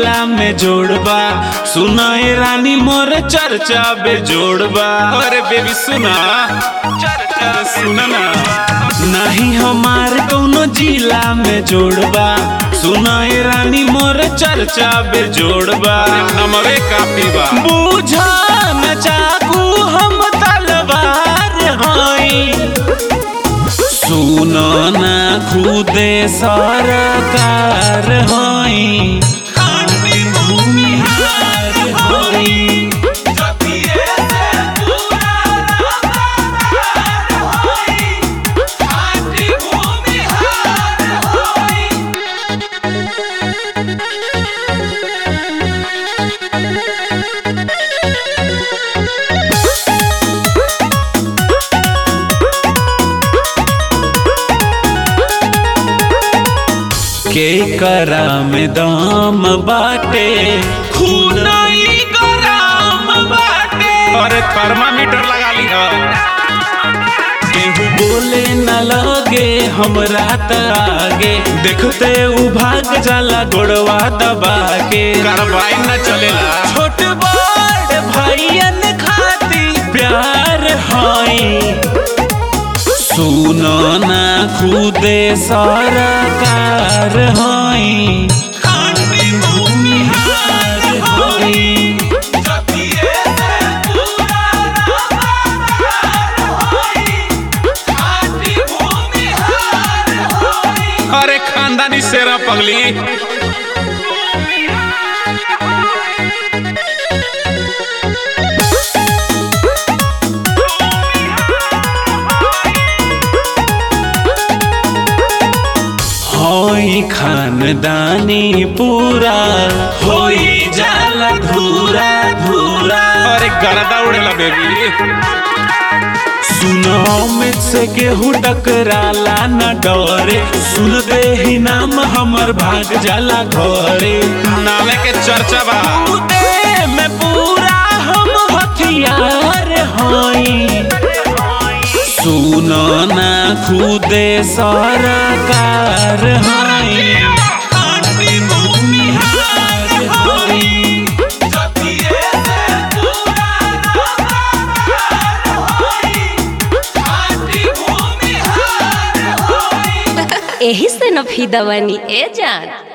जिला में जोड़बा सुनाए रानी मोर चर्चा बे जोड़बा अरे बेबी सुना चर्चा सुना ना नहीं हमार कौनो जिला में जोड़बा सुनाए रानी मोर चर्चा बे जोड़बा नमवे काफी बा बूझा न चाकू हम तलवार हई सुनो ना खुदे सरकार हई खाटी भूमिहार हई के करा में दाम बाटे खूनाई गराम बाटे अरे थर्मामीटर लगा ली केहू बोले न लगे हमरा त आगे देखते उ भाग जाला गोड़वा दबा के कार्रवाई न चलेला छोट बड़ भाईयन खाती प्यार हई सुनो ना खुदे सरकार हई खाटी भूमिहार हई अरे खानदानी शेरा पगली होई खानदानी पूरा होई जाला धूरा धूरा अरे गरदा उड़ेला बेबी सुनो में से केहू टकराला न डरे सुन दे ही नाम हमर भाग जाला घरे नामे के चर्चा बा उदे में पूरा हम हथियार हई सुनो ना खुदे सरकार हई खाटी भूमिहार हई एही से न फीदा बनी ए जान